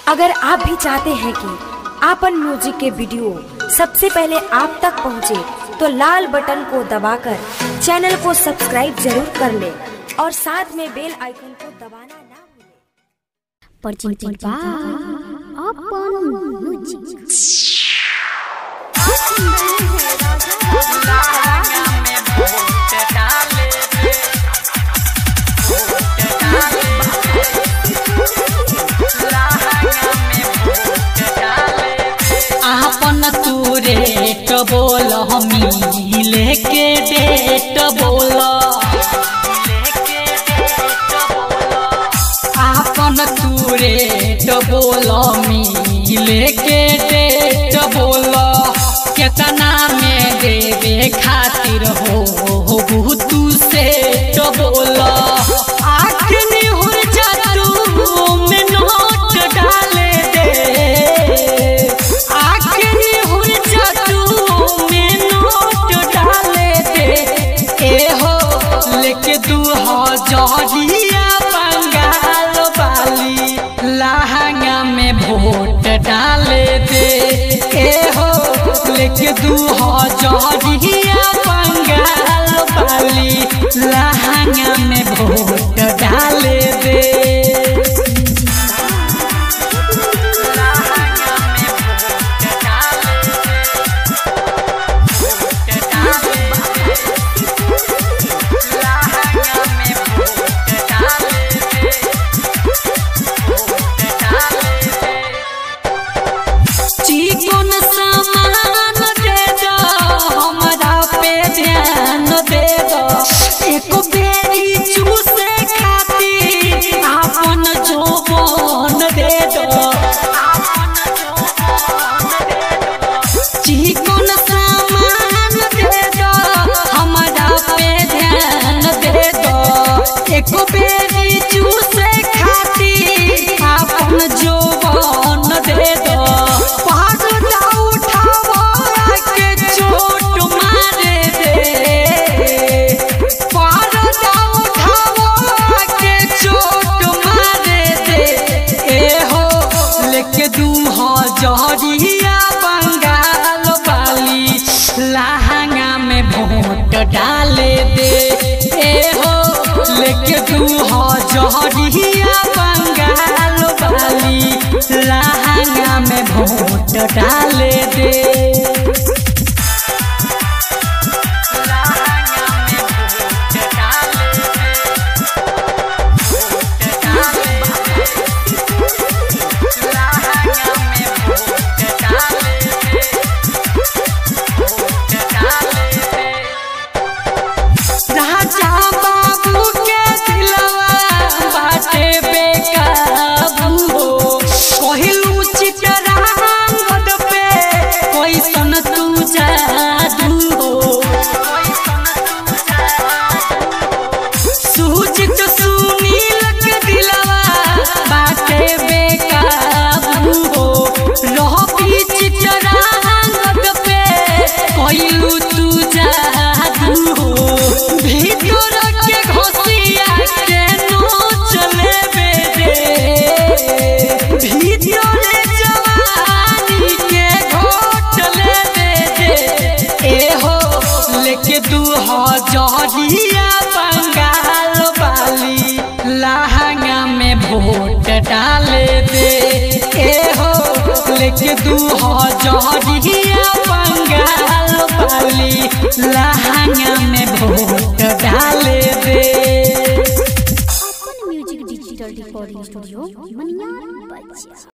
अगर आप भी चाहते हैं कि आपन म्यूजिक के वीडियो सबसे पहले आप तक पहुंचे, तो लाल बटन को दबाकर चैनल को सब्सक्राइब जरूर कर ले और साथ में बेल आइकन को दबाना ना भूलें। presented by Upon Music. आपन तू रेट बोल हमी लेके डेट बोल आपन तू रेट बोल हमी लेके डेट बोल केतना में देवे खातिर हो हो तू सेट बोल आखिरी हुर जा तू में नोट डाले दे आखिरी हुर जा तू में नोट डाले दे ए हो लेके दू हजरिया बंगाल वाली लहंगा में वोट डाले दे ए हो लेके दू हजरिया बंगाल वाली लहंगा में वोट डाले दे चिकन सामान दे दो हमरा पे ध्यान दे दो एक बेरी चूसे खातिर आपन जोबन दे दो चिकन सामान दे दो हमरा पे ध्यान दे दो एक बेरी चूसे खातिर आपन जोबन दे दो पहाड़ उठावा के चोट मारे दे पहाड़ उठावा के चोट मारे दे ए हो लेके दू हजरिया बंगाल वाली लहंगा में वोट डाले दे ए हो लेके दू हजरिया बंगाल वाली लहंगा में वोट डाले दे राजा बाबू के दिलवा बाटे बेकाबू हो कहिलू चितरांगद पे कैसन तू जादू हो सुजित सुनील के दिलवा बाटे बेकाबू हो रहबी चितरांगद पे कहिलू तू जादू हो भीतर के घोसिया के नोच लेबे दे भीतर जवानी के घोट लेबे दे ए हो लेके दू हजरिया बंगाल वाली लहंगा में वोट डाले दे ए हो लेके दू हजरिया बंगाल वाली लहंगा में वोट डाले दे Upon Music Digital Recording Studio, Manyar, Bajia.